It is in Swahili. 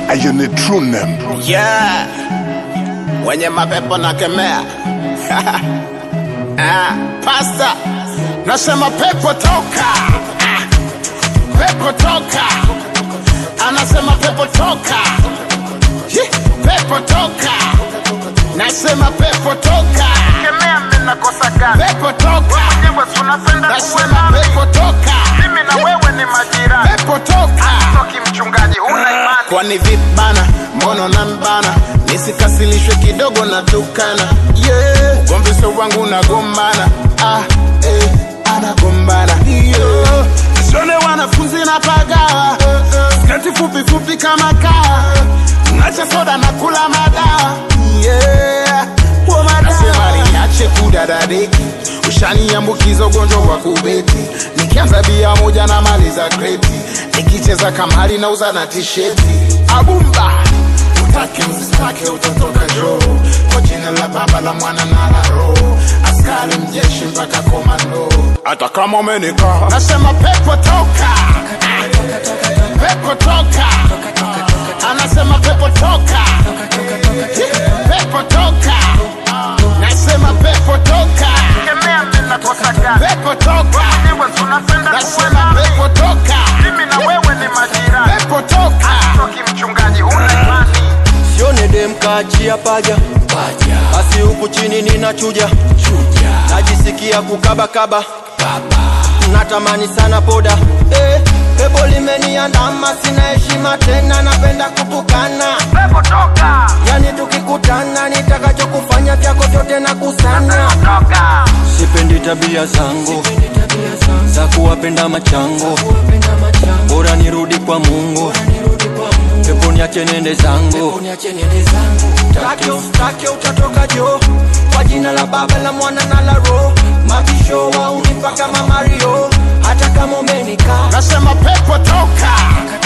And you need true name. Yeah, wenye mapepo na kemea ah, pasta nasema pepo toka, ah, pepo toka, anasema pepo toka, Hi, pepo toka, nasema pepo toka, Kemea mimi nakosa gani? pepo toka, Wewe si unapenda kuwe nasema nami. pepo toka, Mimi na wewe ni majirani. pepo toka. Toki mchungaji, huna imani. kwani vibana mbono na mbana nisikasilishwe kidogo na tukana yeah. ugomvi sio wangu unagombana ah, eh, anagombana yeah. shone wanafunzi na pagawa skati fupi fupi kama kaa nacha soda na kula madawa yeah. Huo madawa. Nasema niache kudadadeki ushaniambukiza ugonjwa wa kubeti nikianza bia moja na mali za kreti nikicheza kamari na uza na tisheti abumba utake usitake utatoka joo kwa jina la baba la mwana na la roho askari mjeshi mpaka komando hata kama umenika nasema pepo toka pepo toka anasema pepo toka pepo toka nasema pepo toka Kemea mimi nakosa gani? pepo toka Wewe si unapenda kuwe nasema nami. pepo toka Mimi na wewe ni majirani. pepo toka Toki mchungaji, huna imani. sione dem kaachia paja basi huku chini ninachuja najisikia kukabakaba natamani sana poda eh, pepo limeniandama sina heshima tena napenda kutukana Pepo toka. yani tukikutana nitakachokufanya vyako vyote na kusanya Toka. sipendi tabia zangu za kuwapenda machango bora nirudi kwa mungu pepo niache nende zangu Takyo, takyo utatoka jo kwa jina la baba la mwana na la roho mabisho wa unipa kama mario hata kama umenikaa nasema pepo toka